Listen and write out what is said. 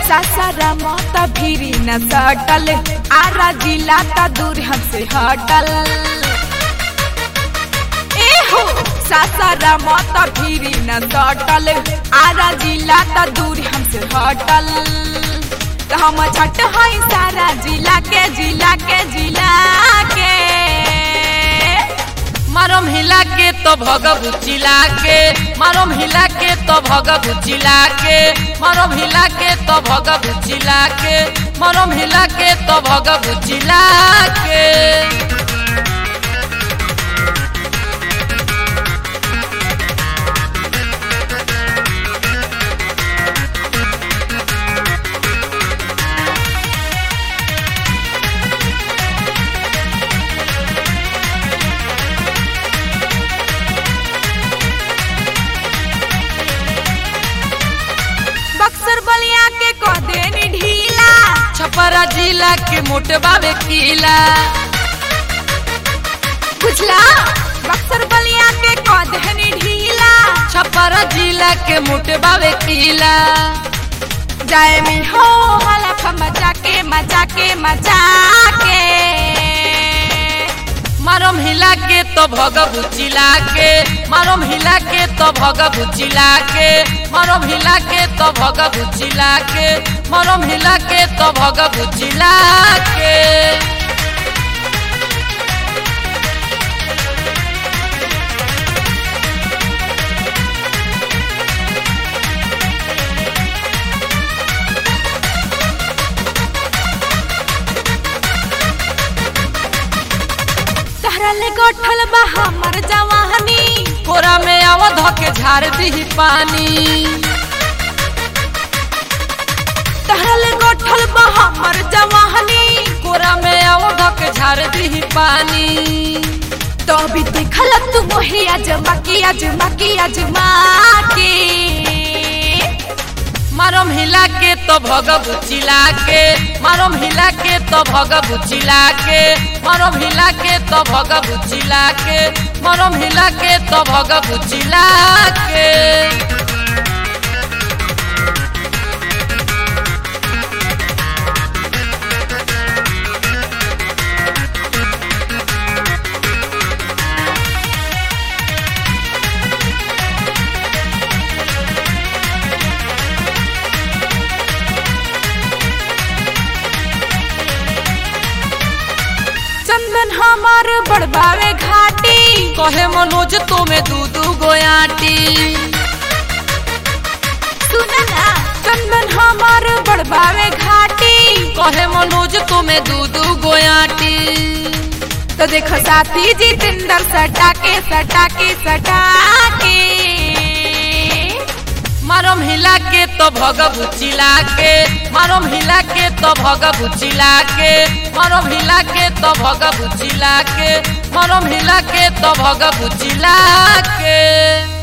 सासारा माता भीरी न सटल आरा जिला ता दूर हमसे हटल ए हो सासारा माता भीरी न सटल आरा जिला ता दूर हमसे हटल तो हम छट हई सारा जिला के जिला के जिला के मारम हिला के तो भगबु चिला के मारम हिला के तो भगबु चिला के मारम हिला के तो भगबु चिला के मारम हिला के तो भगबु चिला के बक्सर बलिया के कह देनी ढीला छपरा जिला के मोटबावे किला बुझला बक्सर बलिया के कह देनी ढीला छपरा जिला के मोटबावे किला जाए मी हो हलफ मजा के मजा के मजा के मारम हिला के तो भगबु चिला के मारम हिला के तो भगबु चिला के मारम हिला के तो भगबु चिला के मारम हिला के तो भगबु चिला के तहरा ले गोठल बा हमर जवानी कोरा में आवध के झाड़ दी पानी तहरा ले गोठल बा हमर जवानी कोरा में आवध के झाड़ दी पानी तो भी देखल तू मोहे अजमा की अजमा की अजमा के मारम हिला के तो भगबु चिला के मारम हिला के तो भगबु चिला के मारम हिला के तो भगबु चिला के मारम हिला के तो भगबु चिला के चंदन हमार बड़बावे घाटी कहे मनोज तुम्हें दू दू गोयाटी सुना ना चंदन हमार बड़बावे घाटी कहे मनोज तुम्हें दू दू गोयाटी तो देखो साथी जितेंद्र सटा के सटा के सटा के मारम हिला के तो भगबु चिला के मारम हिला के तो भगबु चिला के मारम हिला के तो भगबु चिला के मारम हिला के तो भगबु चिला के